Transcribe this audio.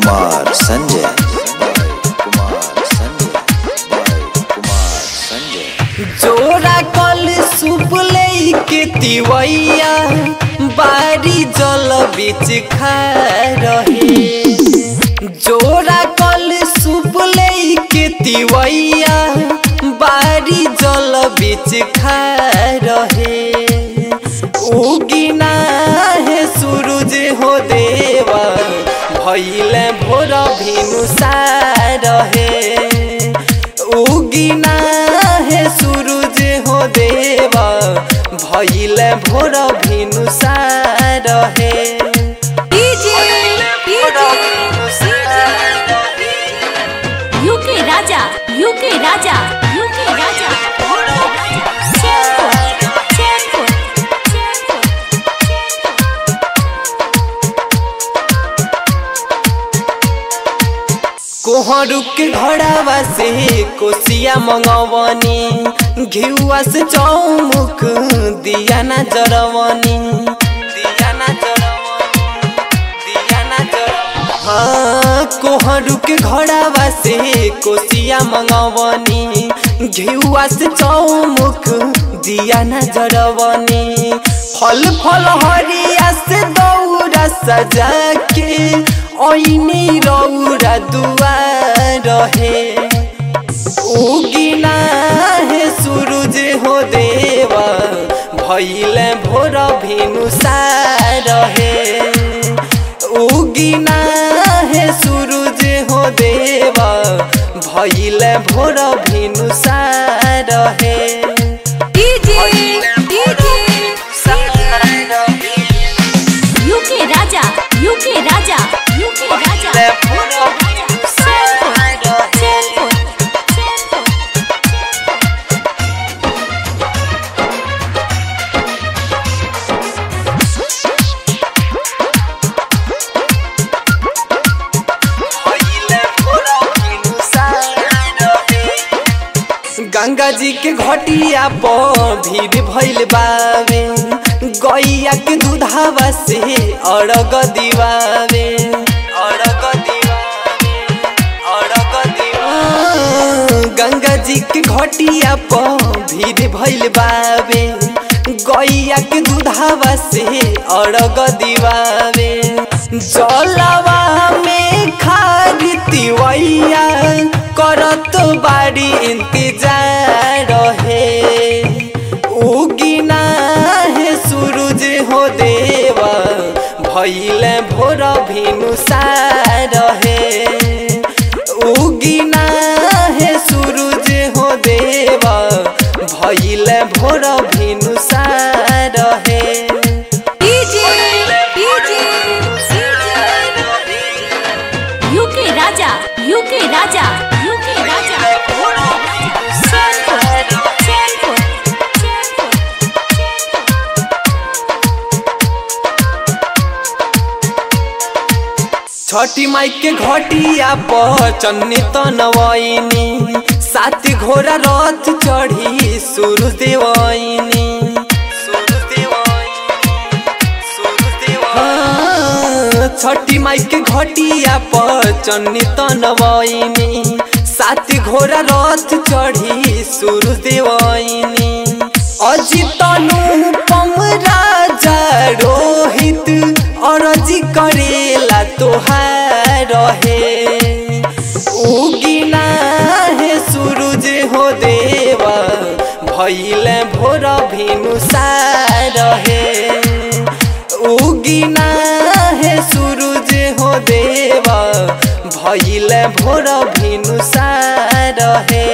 कुमार संजय कुमार संजय कुमार संजय जोरा कल सूप के तिवैया बारी जल बीच खा रहे जोरा कल सूप के तिवैया बारी जल बीच खा रहे उगिना है सूरज हो देवा भैले भोर भिनुसा रहे उगिना है सूरज हो देवा भैले भोर भिनुसा रहे यूके राजा यूके राजा यूके राजा कोहरू के घड़ावा से कोसिया मंगवनी घिउआ से चौमुख दिया ना जरवनी दिया ना जरवनी दिया ना जरवनी हाँ कोहरू के घड़ावा से कोसिया मंगवनी घिउआ से चौमुख दिया ना जरवनी फल फल हरिया से दौरा सजा के ऐनी रौरा दुआर रहे उगिना है सूरज हो देवा भैले भोर भिनुसा रहे उगिना है सूरज हो देवा भैले भोर भिनुसा रहे यूके राजा यूके राजा यूके राजा गंगा जी के घटिया पर भीड़ भइल बावे गैया के दूधावा से अरग दिवावे अरग दिवावे अरग दिवावे गंगा जी के घटिया पर भीड़ भइल बावे गैया के दूधावा से अरग दिवावे जलवा में खाद तिवैया करत बाड़ी इंतजार रहे उगिना है सूरज हो देवा भैले भोर भिनुसा रहे उगिना है सूरज हो देवा भैले भोर भिनुसा रहे यूके राजा यूके राजा यूके राजा छठी माई के घटिया पर चन्नी तनवैनी सात घोड़ा रथ चढ़ी सुरु देवैनी हाँ, छठी माई के घटिया पर चन्नी तनवैनी सात घोड़ा रथ चढ़ी सुरु देवैनी अजितनु पम राजा रोहित अरजी करेला तोहार रहे उगिना है सूरज हो देवा भैले भोर भिनुसा रहे उगिना है सूरज हो देवा भैले भोर भिनुसा रहे